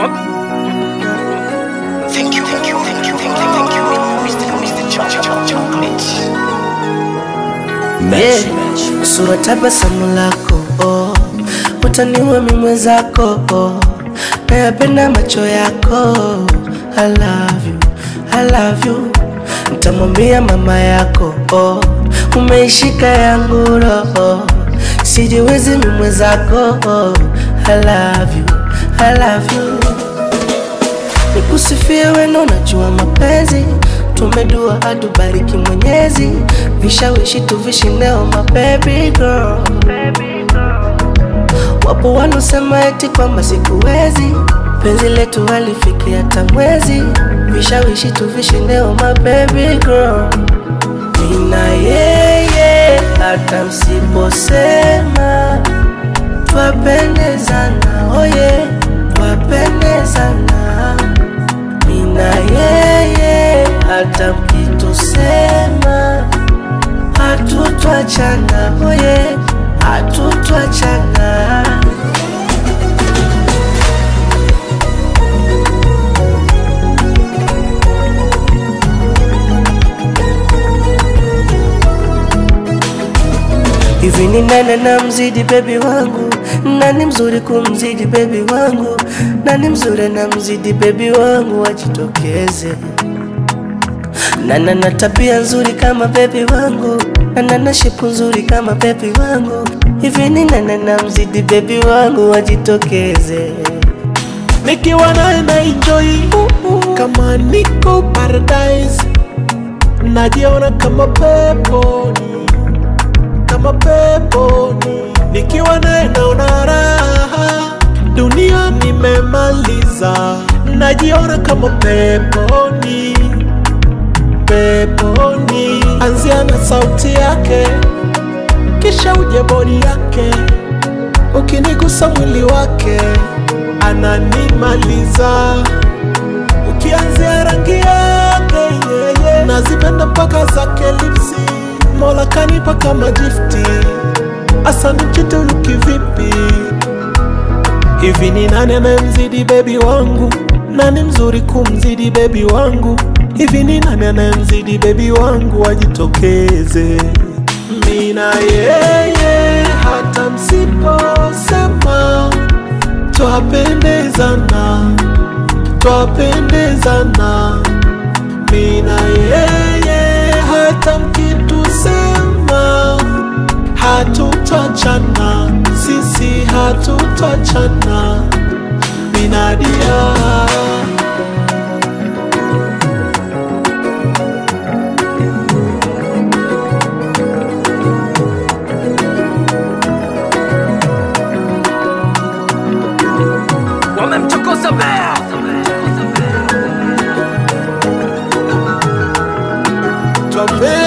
Thank you, thank you, thank you, thank you, thank you, Mr. Mr. Cho- Cho- Cho- Chocolate. Yeah. Sura tabasamu lako oh. Utaniua mimi mwenzako oh. Nayapenda macho yako I love you, I love you Nitamwambia mama yako oh. Umeishika yangu roho Sijiwezi mimi mwenzako oh. I love you, I love you Nikusifie weno najua mapenzi Tumedua atubariki mwenyezi Vishawishi tuvishi leo my baby girl Wapo wanaosema eti kwamba sikuwezi Penzi letu halifikia hata mwezi Vishawishi tuvishi leo my baby girl Mina yeye hata msiposema Twapendezana oye Twapendezana Mina yeye hata mkitusema Hatutwachana oye Hatutwachana Hivi ni nani na mzidi bebi wangu? Nani mzuri kumzidi bebi wangu? Nani mzuri na mzidi bebi wangu? Wajitokeze. Nana na tabia nzuri kama bebi wangu, nana na shepu nzuri kama bebi wangu. Hivi ni nani na mzidi bebi wangu? Wajitokeze. nikiwa naye na enjoy kama niko paradise najiona kama peponi kama peponi nikiwa naye naona raha dunia nimemaliza najiona kama peponi peponi anzia na sauti yake kisha uje bodi yake ukinigusa mwili wake ananimaliza ukianzia rangi yake yeye nazipenda mpaka zake lipsi mola kanipa kama gifti asani chituluki vipi hivi ni nani anayemzidi bebi wangu nani mzuri kumzidi bebi wangu hivi ni nani anayemzidi bebi wangu ajitokeze mina yeye hata msiposema twapendezana twapendezana mina yeye hata mkitusema hatutachana sisi hatutachana minadia Wamemchokoza bea. twapendezana